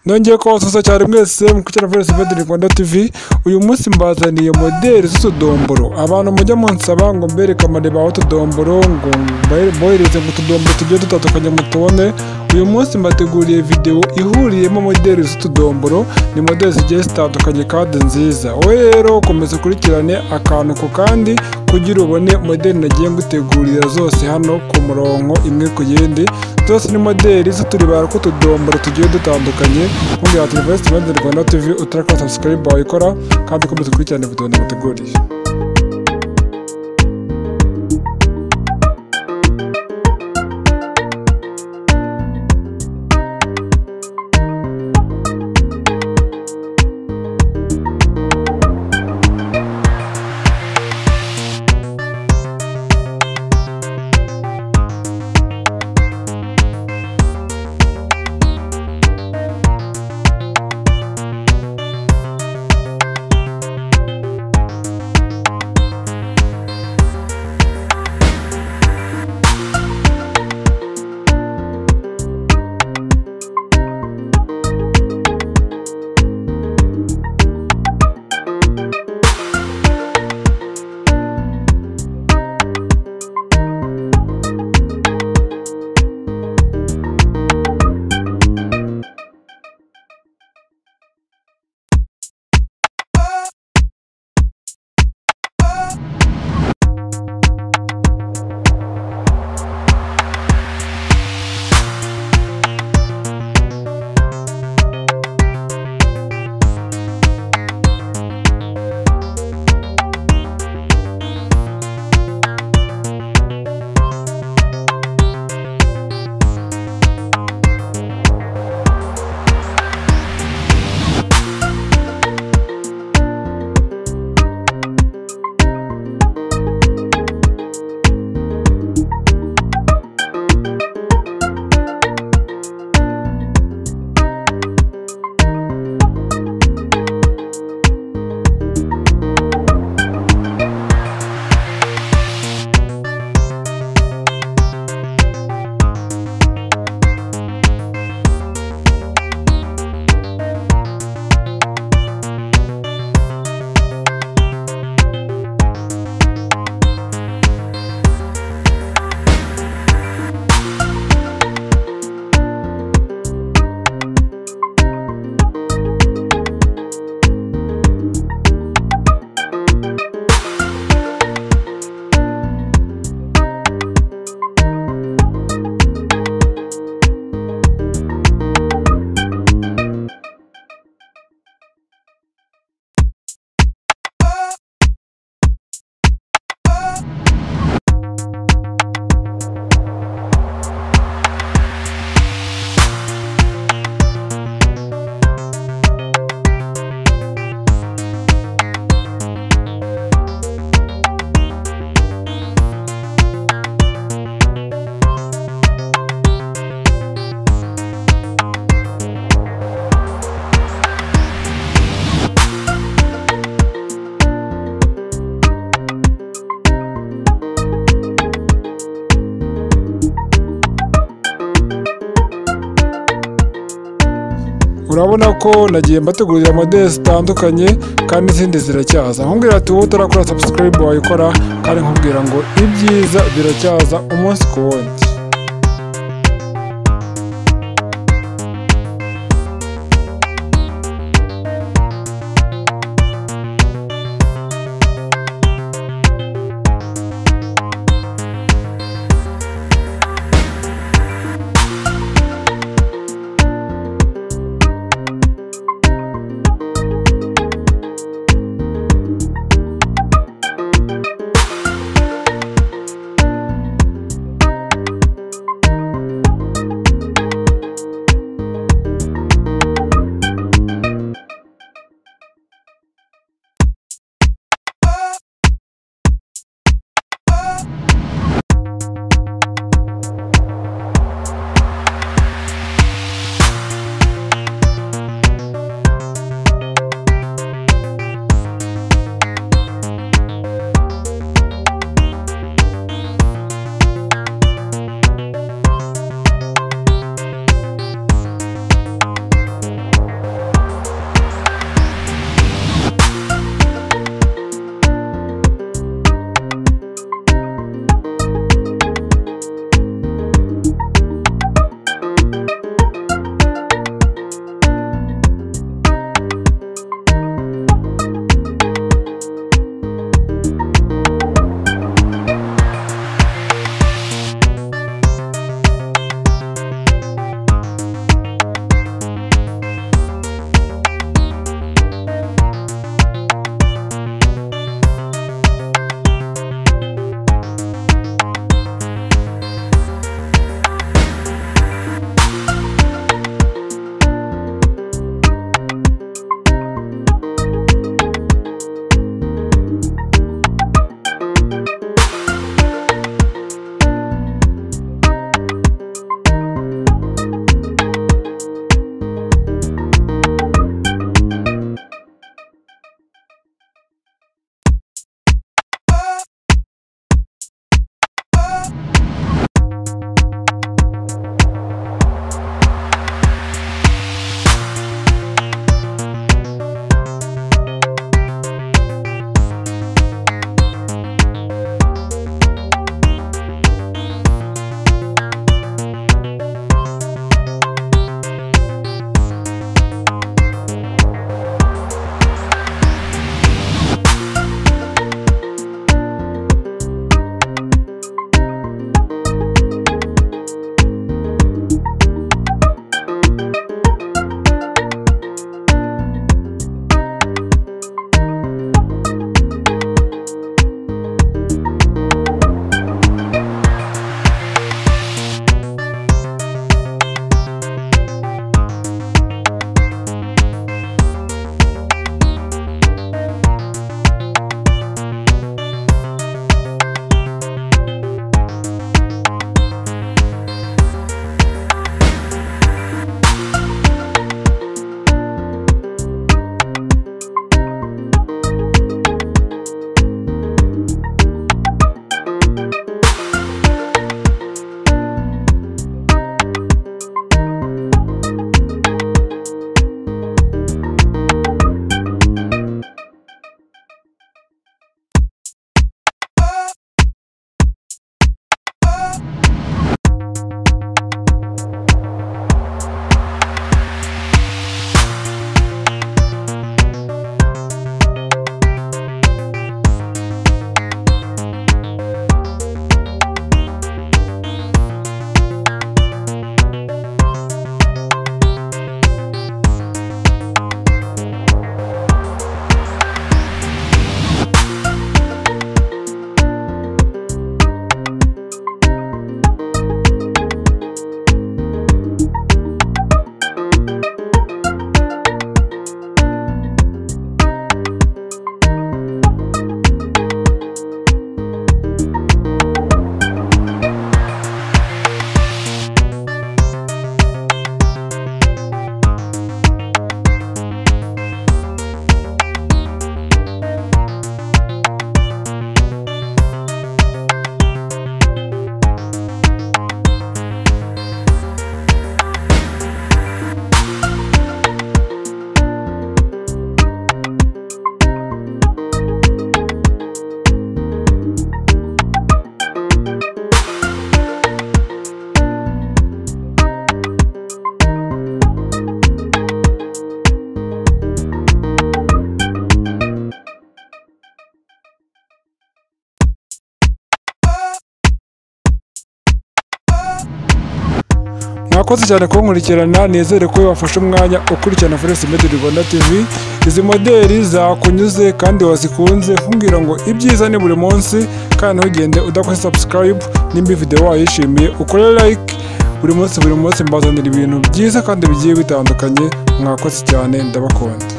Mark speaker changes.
Speaker 1: Nongeye kubasuhuza cyane mwese mu kucyana Voice of the Rwanda TV uyu munsi mbazaniye modeli z'utudomboro abantu mujya munsaba ngo mbereke amarebaho utudomboro ngo mbohereze mu tudomboro tugiye dutandukanye mutubone uyu munsi mbateguriye videwo ihuriyemo modeli z'utudomboro ni modeli zigiye zitandukanye kandi nziza wowe rero komeza ukurikirane akantu ku kandi kugira ubone modeli nagiye ngutegurira zose hano ku murongo imwe ku yindi zose ni modeli z'uturibaro tw'utudomboro tugiye dutandukanye nkubwira ati University Rwanda Rwanda TV utarakora subscribe wayikora kandi ukomeza ukurikirane video naguteguriye urabona ko nagiye mbategurira modeli zitandukanye kandi n'izindi ziracyaza nkubwira ati wowe utarakora subscribe wayikora kandi nkubwira ngo ibyiza biracyaza umunsi ku wundi murakoze cyane kunkurikirana nizere ko wafashe umwanya ukurikirana Forest Made Rwanda TV izi moderi zakunyuze kandi wazikunze kumbwira ngo ibyiza ni buri munsi kandi ntugende udakoze subscribe nimba iyi video wayishimiye ukore like buri munsi buri munsi mbazanira ibintu byiza kandi bigiye bitandukanye mwakoze cyane ndabakunda